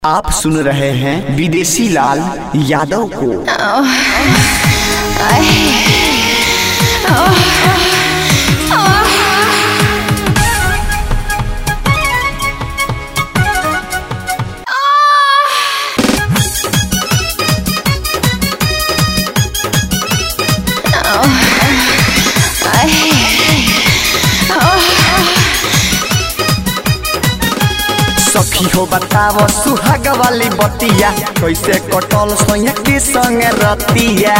आप सुन रहे हैं विदेशी लाल यादव को सखी हो बताव सुहाग वाली बतिया कैसे कटल सोया के संग रतिया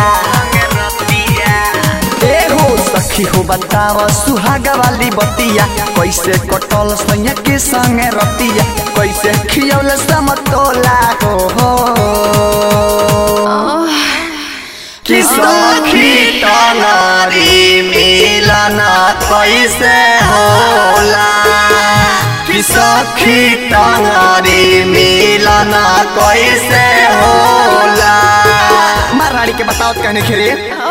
ए हो सखी हो बताव सुहाग वाली बतिया कैसे कटल सोया के संग रतिया कैसे खियौल समतोला हो हो कि सखी टंगरी मिलना कैसे होला कि सखी टंगरी मिलना कैसे होला मारवाड़ी के बताओ कहने खेरे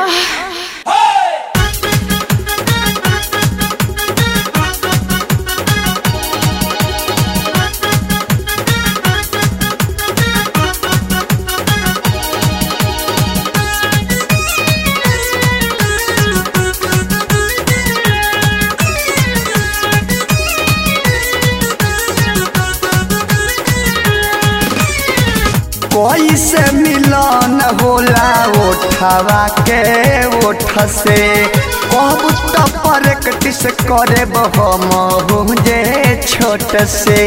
कैसे मिलन होला ओठवा के ओठ से कब तो प्रैक्टिस करे हम जे छोट से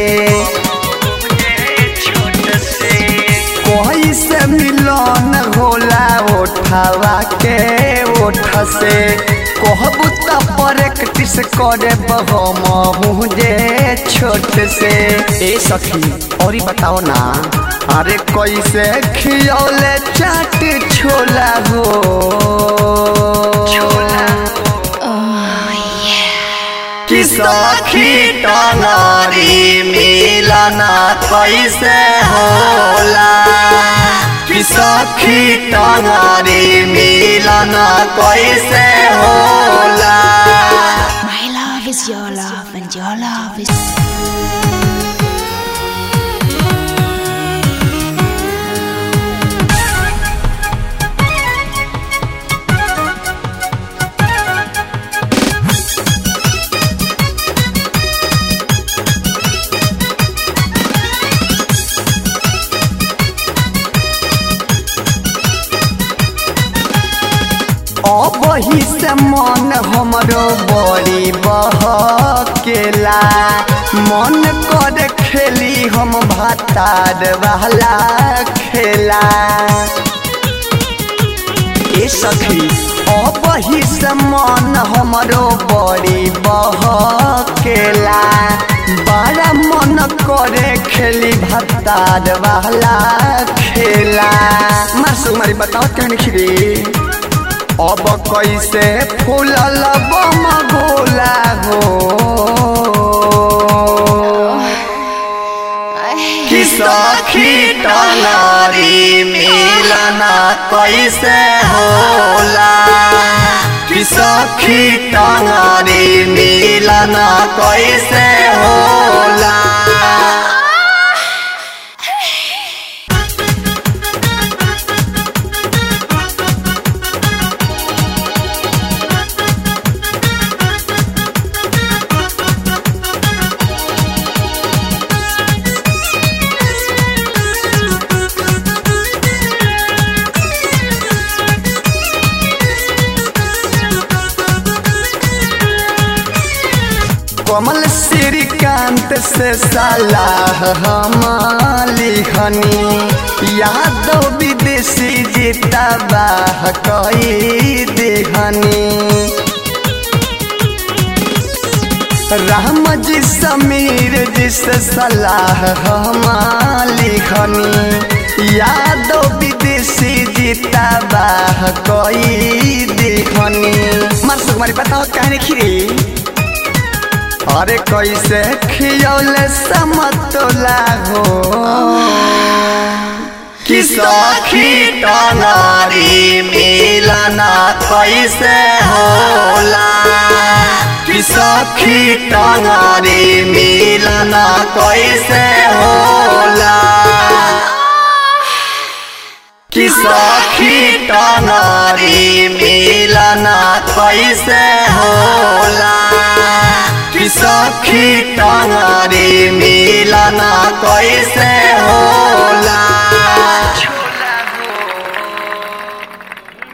कैसे मिलन होला ओठवा के ओठ से कहब तो प्रैक्टिस करे हम जे छोट से ए सखी और बताओ ना अरे कैसे खियौले चाट छोला हो कि सखी टंगरी मिलना कैसे होला कि सखी टंगरी मिलना कैसे होला My love is your love, and your love is. अब ही से मन हमरो बड़ी बहकेला मन कर खेली हम भातार वाला खेला ए सखी अब ही से मन हमरो बड़ी बहकेला बड़ा मन करे खेली भातार वाला खेला मासु मारी बताओ कहने खिरी अब कैसे फूलल बम गोला हो कि सखी टंगरी मिलना कैसे होला कि सखी टंगरी मिलना कैसे होला कमल श्रीकांत से सलाह हम लिखनी यादव विदेशी जीता बाह कई देहनी राम जी समीर जी से सलाह हम लिखनी यादव विदेशी जीता बाह कई देहनी मार सुकुमारी बताओ कहने खिरी अरे कैसे खियौले समतोला हो कि सखी टंगरी मिलना कैसे होला कि सखी टंगरी मिलन कैसे होला कि सखी टंगरी मिलन कैसे होला कि सखी टंगरी मिलन कैसे होला